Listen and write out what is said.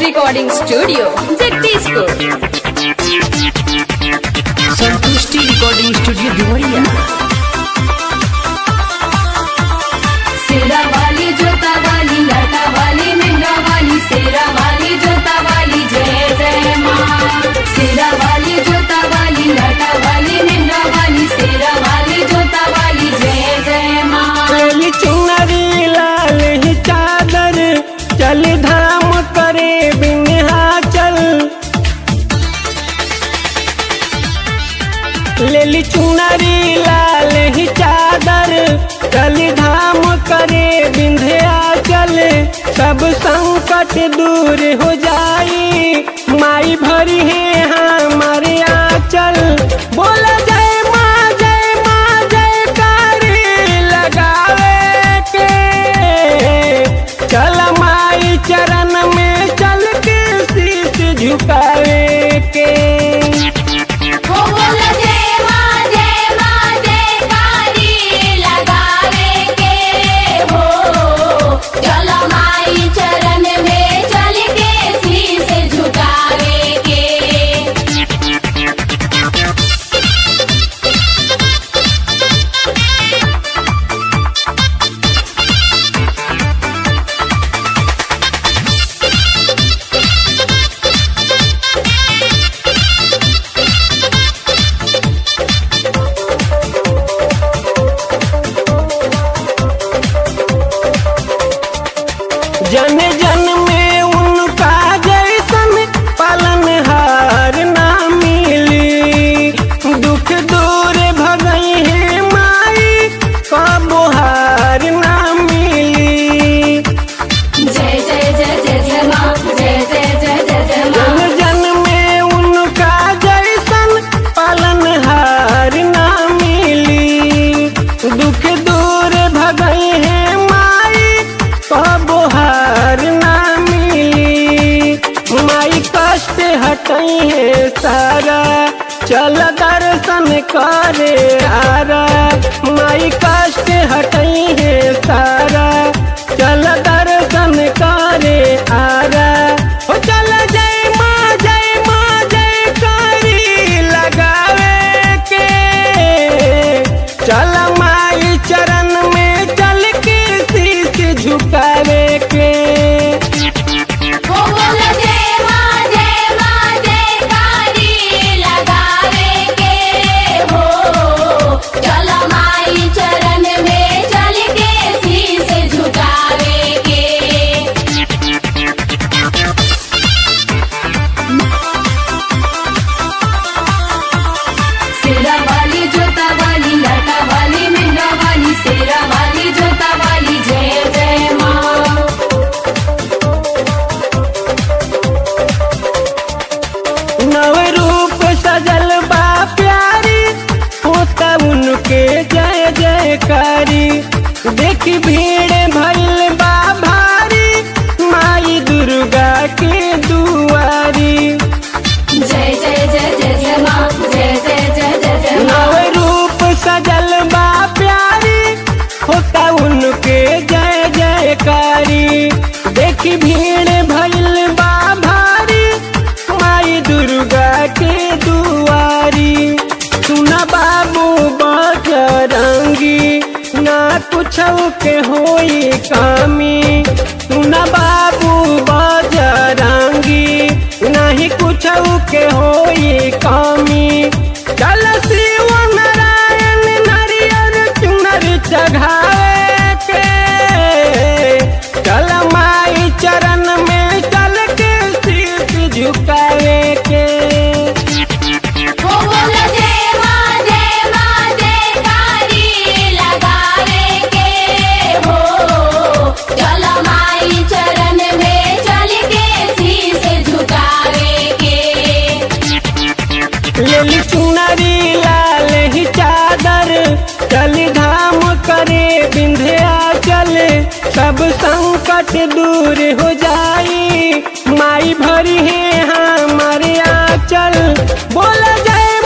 recording studio Jagdishpur संतुष्टि recording studio Deoria सेरा वाली जोता वाली लाटा वाली मेहरा वाली सेरा वाली जोता वाली जय जय माँ सेरा वाली जोता वाली लाटा वाली मेहरा वाली सेरा वाली जोता वाली जय जय माँ चली चुनरी लाल ही चादर चल धाम करे बिन्हाचल लेली चुनरी लाल ही चादर चल धाम करे बिंध्याचल सब संकट दूर हो जाई माई भरी है हमारे आंचल बोला जय माँ जय माँ जय कारी लगावे के चल माई चरण में चल के शीश झुकावे के हो बोला जय माँ जय माँ जय कारी लगावे के हो चलो माई चरण में चल के शीश झुकावे के जन जन में उनका जैसन पालनहार ना मिली दुख दूर भगई है माई कबो हार ना मिली जय जय जय जय जय माँ जय जय जय जय जय जन माँ जन में उनका जैसन पालनहार ना मिली दुख दूर भगई है माई कबो हार ना मिली माई कष्ट हटई है सारा चल दर्शन करे आरा माई कष्ट हटई है सारा चल दर्शन करे आरा हो चल जय माँ जय माँ जय करी लगावे के चल माई चरण में चल के शीश झुकावे के हो बोला जय माँ जय माँ जय कारी लगावे के हो चलो माई चरण में चल के शीश झुकावे के सेरा वाली जोता वाली लाटा वाली मेहरा वाली सेरा वाली जोता वाली जय जय माँ नव रूप सजल बा प्यारी होता उनके जय जयकारी देखी भीड़ भइल बा भारी माई दुर्गा के दुआरी जय जय जय जय जय माँ जय जय जय जय जय नव माँ रूप सजल बा प्यारी होता उनके जय जयकारी देखी भीड़ भइल बा भारी माई दुर्गा के दुआरी सुना बाबू बजरंगी ना कुछ के होई कामी सुना बाबू बजरंगी नहीं कुछ के होई कामी चल शिव नारायण नारियल चुनर चढ़ावे के चल माई चरण में चल के शीश झुकावे के हो बोला जय माँ जय माँ जय कारी लगावे के हो चलो माई चरण में चल के शीश झुकावे के लेली चुनरी लाल ही चादर चल धाम करे बिंध्याचल सब संकट दूर हो जाई माई भरी है हमारे आंचल बोला जय